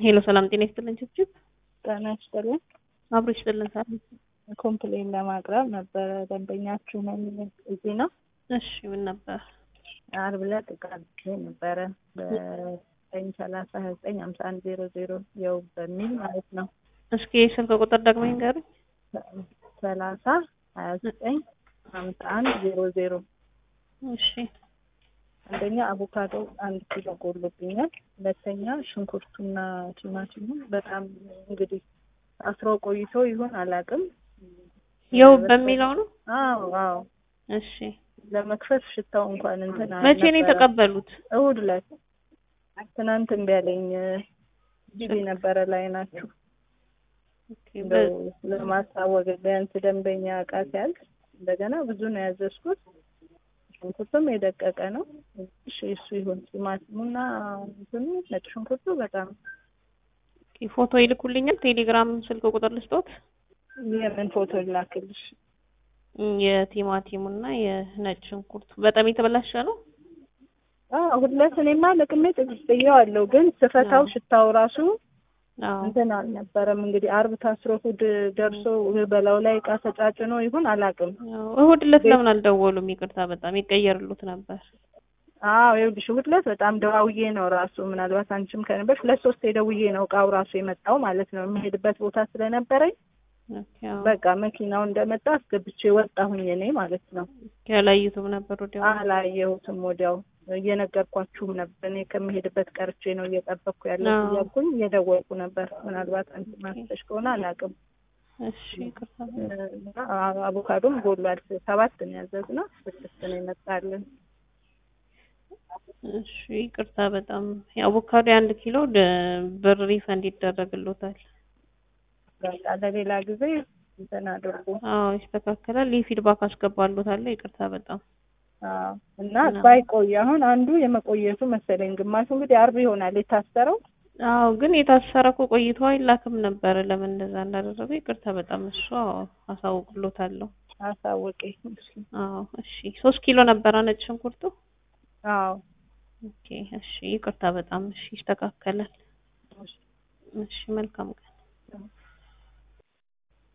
ሄሎ ሰላም ጤና ይስጥልን ችብችብ ጤና ይስጥልን። አብሮ ይስጥልን ሳል ኮምፕሌን ለማቅረብ ነበረ። ደንበኛችሁ ነኝ። እዚህ ነው። እሺ ምን ነበር? አርብ ዕለት ዕቃ አዝዤ ነበረ በዘጠኝ ሰላሳ ሀያ ዘጠኝ ሀምሳ አንድ ዜሮ ዜሮ የው በሚል ማለት ነው። እስኪ ስልክ ቁጥር ደግሞ ይንገሩኝ። ሰላሳ ሀያ ዘጠኝ ሀምሳ አንድ ዜሮ ዜሮ እሺ አንደኛ አቮካዶ አንድ ኪሎ ጎሎብኛል። ሁለተኛ ሽንኩርቱና ቲማቲሙ በጣም እንግዲህ አስሮ ቆይቶ ይሆን አላውቅም። የው በሚለው ነው። አዎ አዎ እሺ ለመክፈት ሽታው እንኳን እንትን መቼ ነው አልነበረም። የተቀበሉት? እሑድ ዕለት ትናንት እምቢ አለኝ። ቢዚ ነበረ ላይ ናችሁ ኦኬ፣ እንደው ለማሳወቅ ቢያንስ ደንበኛ እቃ ሲያልቅ እንደገና ብዙ ነው ያዘዝኩት። ሽንኩርቱም የደቀቀ ነው። እሺ እሱ ይሁን። ቲማቲሙና እንትኑ ነጭ ሽንኩርቱ በጣም ኦኬ፣ ፎቶ ይልኩልኛል። ቴሌግራም ስልክ ቁጥር ልስጦት። የምን ፎቶ ላክልሽ? የቲማቲሙና የነጭ ሽንኩርቱ በጣም የተበላሸ ነው። አዎ ሁለት እኔማ ለቅሜ ጥዬዋለሁ፣ ግን ስፈታው ሽታው ራሱ አዎ እንትን አልነበረም። እንግዲህ አርብ ታስሮ እሑድ ደርሶ በላዩ ላይ እቃ ተጫጭኖ ይሁን አላውቅም። አዎ፣ እሑድ ዕለት ለምን አልደወሉም? ይቅርታ በጣም ይቀየርሉት ነበር። አዎ ይኸውልሽ እሑድ ዕለት በጣም ደዋውዬ ነው ራሱ ምናልባት አንቺም ከነበርሽ ሁለት ሶስት የደውዬ ነው እቃው ራሱ የመጣው ማለት ነው። የምሄድበት ቦታ ስለነበረኝ ኦኬ፣ አዎ። በቃ መኪናው እንደመጣ አስገብቼ ወጣሁኝ እኔ ማለት ነው። ያላዩትም ነበር ወዲያው። አላየሁትም ወዲያው እየነገርኳችሁም ነበር። እኔ ከምሄድበት ቀርቼ ነው እየጠበቅኩ ያለው አዎ። እያልኩኝ እየደወልኩ ነበር። ምናልባት አንቺ ማስተሽ ከሆነ አላውቅም። እሺ ይቅርታ። እና አቮካዶም ጎሏል። ሰባት ነው ያዘዝነው፣ ስድስት ነው ይመጣልን። እሺ ይቅርታ በጣም የአቮካዶ የአንድ ኪሎ ደ- ብር ሪፈንድ ይደረግሎታል። በቃ ለሌላ ጊዜ እንትን አድርጉ። አዎ ይስተካከላል። ይህ ፊድባክ አስገባሎታለሁ። ይቅርታ በጣም አዎ። እና እና- ባይቆይ አሁን አንዱ የመቆየቱ መሰለኝ፣ ግማሹ እንግዲህ አርብ ይሆናል የታሰረው። አዎ ግን የታሰረ እኮ ቆይቶ አይላክም ነበረ። ለምን እንደዛ እንዳደረገ ይቅርታ በጣም እሱ አዎ አሳውቅሎታለሁ። አሳውቄ። አዎ እሺ ሶስት ኪሎ ነበረ ነጭ ሽንኩርቱ። አዎ ኦኬ እሺ ይቅርታ በጣም እሺ ይስተካከላል። እሺ መልካም ቀን